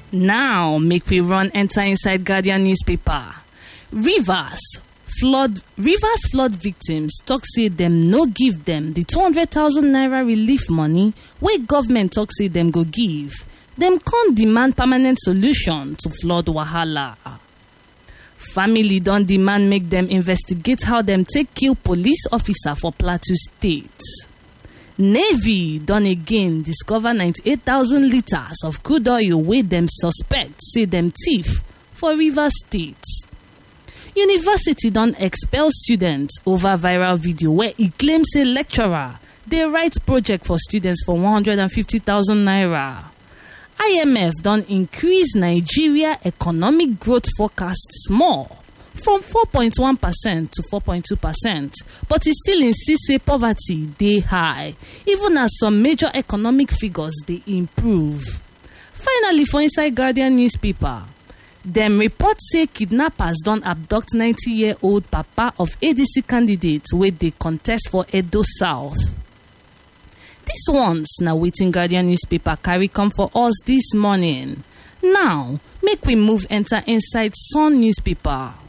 Now, make we run enter inside Guardian newspaper. Rivers flood Rivers flood victims talk say dem no give dem the 200,000 naira relief money wey government talk say dem go give. Dem con demand permanent solution to flood wahala. Family don demand make dem investigate how dem take kill police officer for Plateau State. Navy don again discover 98,000 litres of crude oil wey dem suspect say dem thief for Rivers State. University don expel students over viral video where e claim say lecturer dey write project for students for 150,000 naira. IMF don increase Nigeria economic growth forecast small from 4.1 percent to 4.2 percent but e still insist say poverty dey high even as some major economic figures dey improve. Finally for inside Guardian newspaper dem report say kidnappers don abduct 90-year-old papa of ADC candidate wey dey contest for Edo South. Dis ones na wetin Guardian newspaper carry come for us dis morning. Now, make we move enter inside Sun newspaper.